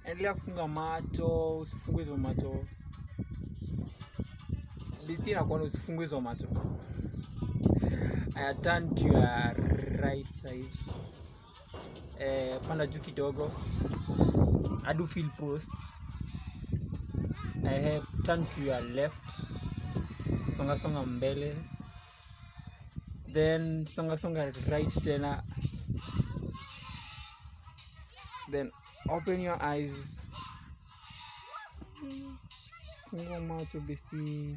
endelea kufunga macho usifungue hizo macho besti nakuona usifungue hizo macho aya turn to your right side eh, panda juu kidogo adu feel post eh, turn to your left songa songa mbele then songa songa right tena then open your eyes fungua macho besti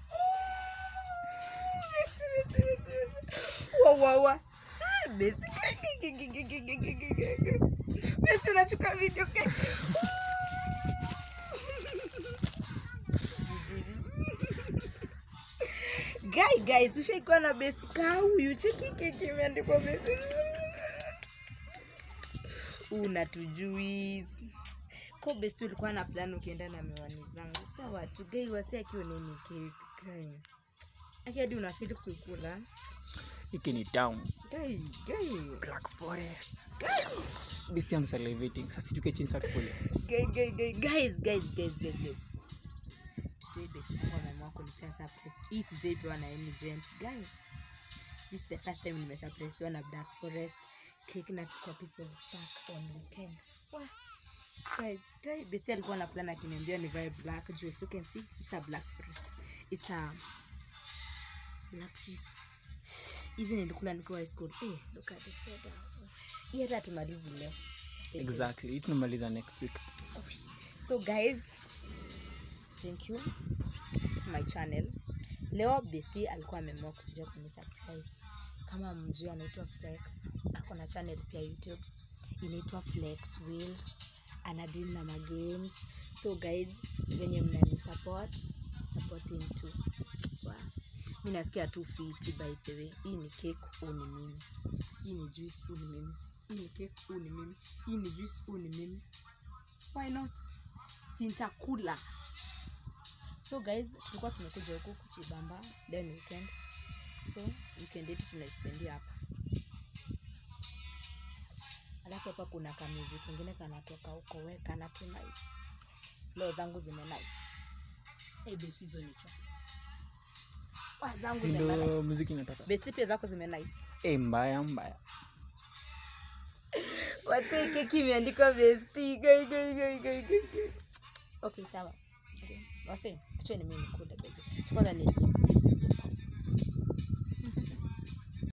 wawawa besti besti unachukua video ke guy guys ushaikuwa na best kaa huyu cheki keki imeandikwa best unatujui ko best ulikuwa na plan ukienda na miwani zangu sawa tu gai wasi akiwa nini keki aki hadi unafili kuikula hiki ni town gai gai black forest besti am salivating sasa tuke chini sasa tukule Guy, guy, guy, guys, guys, guys, guys, guys. Today best kwa mama wako nipea surprise. Hii sijaipewa na any gent. Guy, this is the first time nimesurprise na Black Forest cake na tukwa people's park on weekend. Wah. Guys, guy, best alikuwa na plan akiniambia nivae black juu as you can see it's a Black Forest. It's a black cheese. Hizi nilikula nikiwa high school. Eh, look at the soda. Hii hata tumalizi leo. exactly hii tunamaliza next week so guys thank you its my channel leo besti alikuwa ameamua kuja kwenye surprise kama mjui anaitwa flex ako na channel pia youtube inaitwa flex wheels anadili na magames so guys venye mnani support support him too wow. mi nasikia tu fiti by the way hii ni cake huu ni mimi hii ni juice huu ni mimi hii ni cake huu ni mimi hii ni juice huu ni mimi why not sintakula so guys tulikuwa tumekuja huku kuchibamba leo ni weekend so weekend yetu tunaispendia hapa alafu hapa kuna kamuzi kingine kanatoka huko we kana tu nice leo zangu zime nice hey, besi hizo nicho Wa, zangu zime nice. sindo muziki inatoka besi pia zako zime nice e mbaya mbaya Wase keki imeandikwa besti. Gai, gai, gai, gai, gai, gai. Okay, sawa. Okay. Wase, kucheni mimi nikule baby. Kwanza ni